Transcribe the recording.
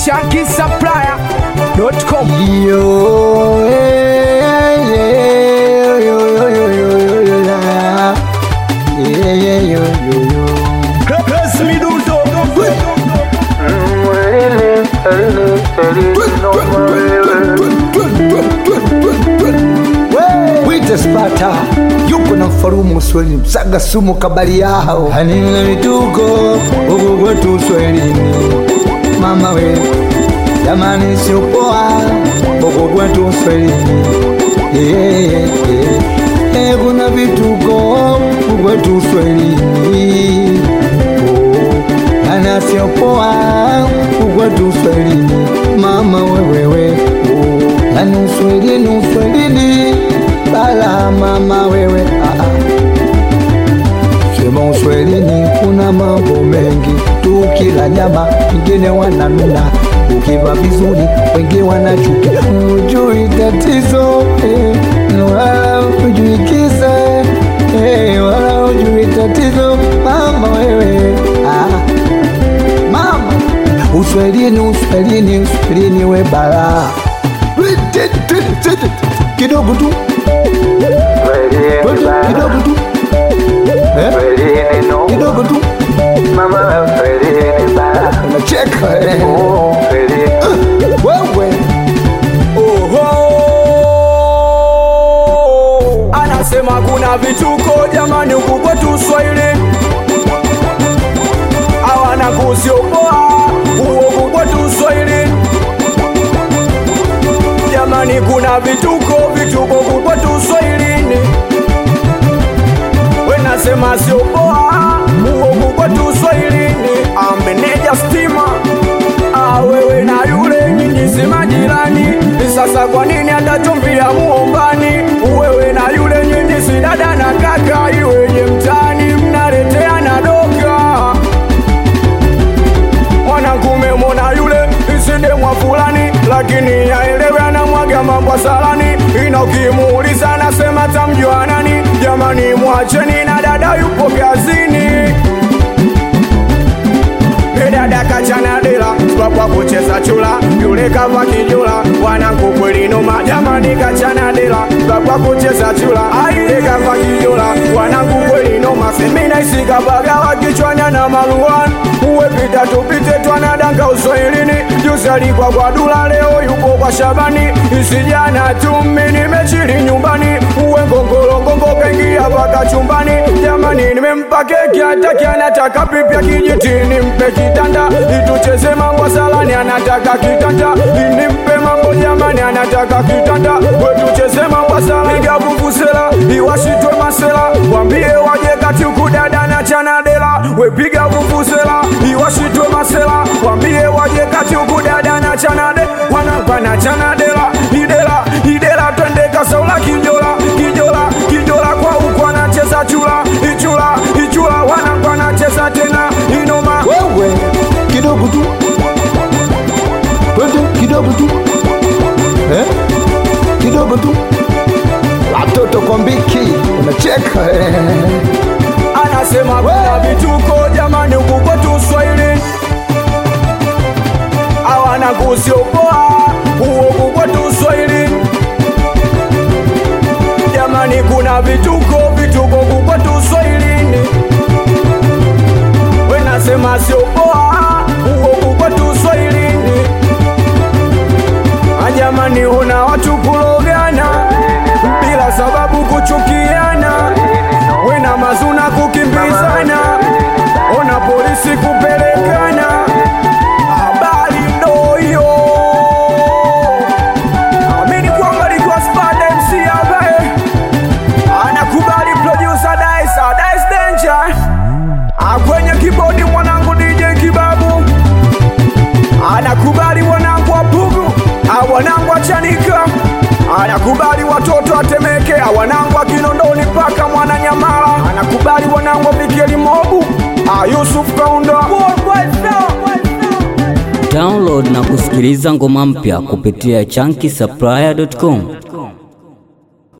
shankisupplier.com Yo, eh, yeah, yo, yo, yo, yo, yo, yo, la. Yeah, yeah, yo, yo, yo. Wite Spata yuko na mfarumu Uswahilini, msaga sumu kabali yao hanina vituko huku kwetu Uswahilini, mama we jamani, sio poa huku kwetu Uswahilini. Yeah, yeah, yeah. Eh, kuna vituko huku kwetu Uswahilini oh, ana sio poa huku kwetu Uswahilini, mama wewewe oh, yani Uswahilini Uswahilini bala mama wewe ah, ah. Sema Uswahilini kuna mambo mengi, tukila nyama wengine wananuna, ukiva vizuri wengi wanachukia. Hujui tatizo eh, wala hujui kisa eh, wala hujui tatizo mama wewe ah. Mama Uswahilini Uswahilini Uswahilini we balaa kidogo tu kidogo tu Eh? kidogo tu nacheka eh. wewe Oho, anasema kuna vituko jamani, huku kwetu Swahili hawana kusiopoa huku kwetu Swahili jamani, kuna vituko vituko huku kwetu Swahilini, wenasema siopoa huku kwetu Swahilini, ambeneja stima Ah, wewe na yule nyinyi si majirani, sasa kwa nini atachumbia muombani? Wewe na yule nyinyi si dada na kaka, iweje mtani mnaleteana doka? Mwanangume mona yule isidemwa fulani, lakini yaelewe anamwaga mambo salani, ina ukimuuliza anasema tamjua nani? Jamani, mwacheni na dada yupo kazini dada kachana dela kwa kucheza chula yule kava kijula wanangu kweli noma jamani kachana dela kwa kucheza chula aile kava kijula wanangu kweli noma semina isikabagawa kichwanya na maluan uwe pita tupite twanadanga uswahilini juzi alikuwa kwa dula leo yupo kwa shabani isijana tumi nimechili nyumbani uwe ngongolongongo kaingia paka chumbani jamani nimempa keki hataki anataka pipya kijitini mpe kitanda itucheze mambo salani anataka kitanda inimpe mambo jamani anataka kitanda wetucheze mambo salani piga vuvuzela iwashitwe masela wambie waje kati ukudada na chanadela wepiga vuvuzela iwashitwe masela wambie waje kati ukudada na chanade wanapana chanadela idela idela twende kasaula kijola kijola kijola kwa uko anacheza chula ichula ichula wanangu anacheza tena inoma wewe kidogo tu twende kidogo tu eh? kidogo tu watoto kwa mbiki unacheka eh. anasema kuna vituko jamani huku kwetu Swahili hawana kusiopoa huku kwetu Swahili jamani kuna vituko vituko huku kwetu Swahilini wenasema siopoa huku kwetu Swahilini ajamani una watu kulogana bila sababu kuchukiana wena mazuna kukimbizana ona polisi kupelekana habari ndo hiyo amini kwamba likuwa spade mc ambaye anakubali producer Daisa Dice Danger Ah, kwenye kibodi mwanangu DJ Kibabu anakubali wanangu wapugu wanangu achanika anakubali watoto atemeke wanangu akinondoni mpaka mwananyamala anakubali wanangu avikeli mobu Ah, Yusuf Kaunda Download na kusikiliza ngoma mpya kupitia chunky supplier.com.